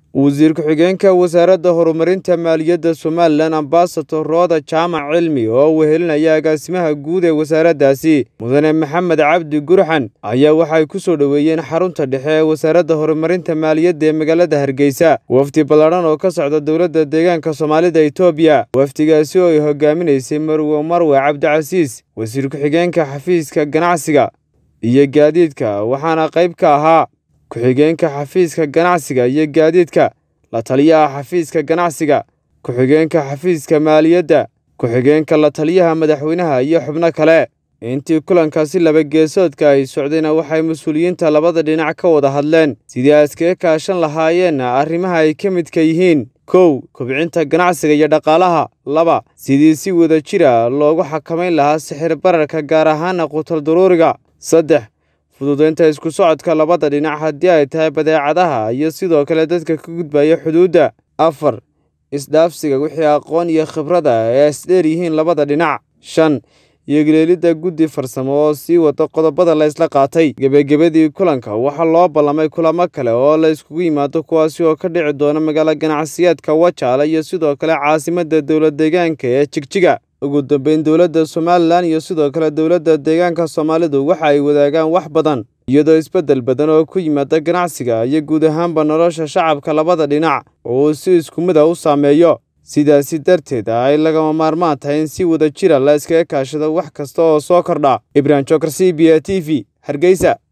wasiir ku-xigeenka wasaaradda horumarinta maaliyadda somalilan ambasador rooda jaamac cilmi oo wehelinaya agaasimaha guud ee wasaaraddaasi mudane maxamed cabdi gurxan ayaa waxay ku soo dhoweeyeen xarunta dhexe ee wasaaradda horumarinta maaliyadda ee magaalada hargeysa wafdi ballaadhan oo ka socda dowladda deegaanka soomaalida etoobiya wafdigaasi oo ay hogaaminaysay marwe marwe cabdicasiis wasiir ku-xigeenka xafiiska ganacsiga iyo gaadiidka waxaana qayb ka ahaa ku-xigeenka xafiiska ganacsiga iyo gaadiidka la taliyaha xafiiska ganacsiga ku-xigeenka xafiiska maaliyadda ku-xigeenka la taliyaha madaxweynaha iyo xubno kale intii kulankaasi laba geesoodka ay socdayna waxay mas-uuliyiinta labada dhinac ka wada hadleen sidii ay iskaga kaashan lahaayeenna arrimaha ay ka midka yihiin kow kobcinta ganacsiga iyo dhaqaalaha laba sidii si wada jira loogu xakamayn lahaa sixir bararka gaar ahaana qutal daruuriga saddex fududaynta isku socodka labada dhinac haddii ay tahay badeecadaha iyo sidoo kale dadka ka gudbaya xuduudda afar isdhaafsiga wixii aqoon iyo khibrada ee isdheer yihiin labada dhinac shan iyogileelidda guddi farsamo oo sii wada qodobada la ysla qaatay gebagabadii kulanka waxaa loo ballamay kulamo kale oo la iskugu yimaado kuwaasi oo ka dhici doona magaalo ganacsiyeedka wajaale iyo sidoo kale caasimadda dowlad deegaanka ee jigjiga ugu dambeyn dowladda somalilan iyo sidoo kale dowladda deegaanka soomaalidu waxa ay wadaagaan wax badan iyadoo isbeddel badan oo ku yimaada ganacsiga iyo guud ahaanba nolosha shacabka labada dhinac oo uu si isku mid a u saameeyo sidaasi darteed ay lagama maarmaan tahay in si wada jira la iskaga kaashado wax kasta oo soo kordha ibrahim jokar c b a t v hargeysa